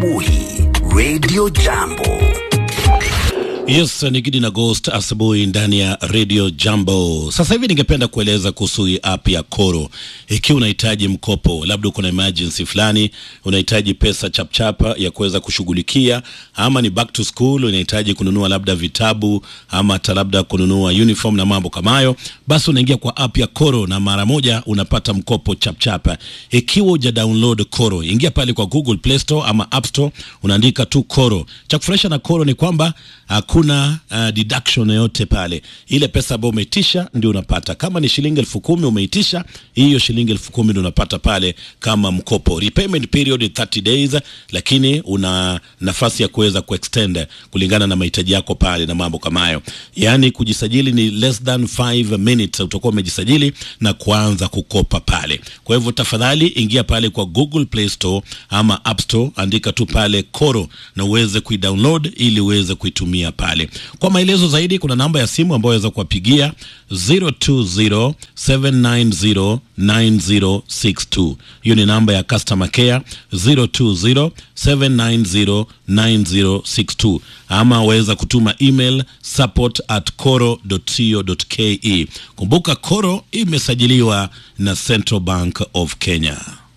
asubuhi Radio Jambo. Yes, ni Gidi na Ghost asubuhi ndani ya Radio Jambo. Sasa hivi ningependa kueleza kuhusu hii app ya Koro. Ikiwa unahitaji mkopo, labda uko na emergency fulani, unahitaji pesa chapchapa ya kuweza kushughulikia, ama ni back to school, unahitaji kununua labda vitabu ama hata labda kununua uniform na mambo kama hayo, basi unaingia kwa app ya Koro na mara moja unapata mkopo chapchapa. Ikiwa uja download Koro, ingia pale kwa Google Play Store ama App Store, unaandika tu Koro. Cha kufurahisha na Koro ni kwamba hakuna uh, deduction yoyote pale. Ile pesa ambayo umeitisha ndio unapata. Kama ni shilingi elfu kumi umeitisha, hiyo shilingi elfu kumi ndio unapata pale kama mkopo. Repayment period 30 days, lakini una nafasi ya kuweza kuextend kulingana na mahitaji yako pale na mambo kama hayo. Yaani kujisajili ni less than 5 minutes, utakuwa umejisajili na kuanza kukopa pale. Kwa hivyo tafadhali ingia pale kwa Google Play Store ama App Store, andika tu pale Koro na uweze kuidownload ili uweze kuitumia pale. Kwa maelezo zaidi, kuna namba ya simu ambayo waweza kuwapigia 0207909062. Hiyo ni namba ya customer care 0207909062, ama waweza kutuma email support at coro.co.ke. Kumbuka Koro imesajiliwa na Central Bank of Kenya.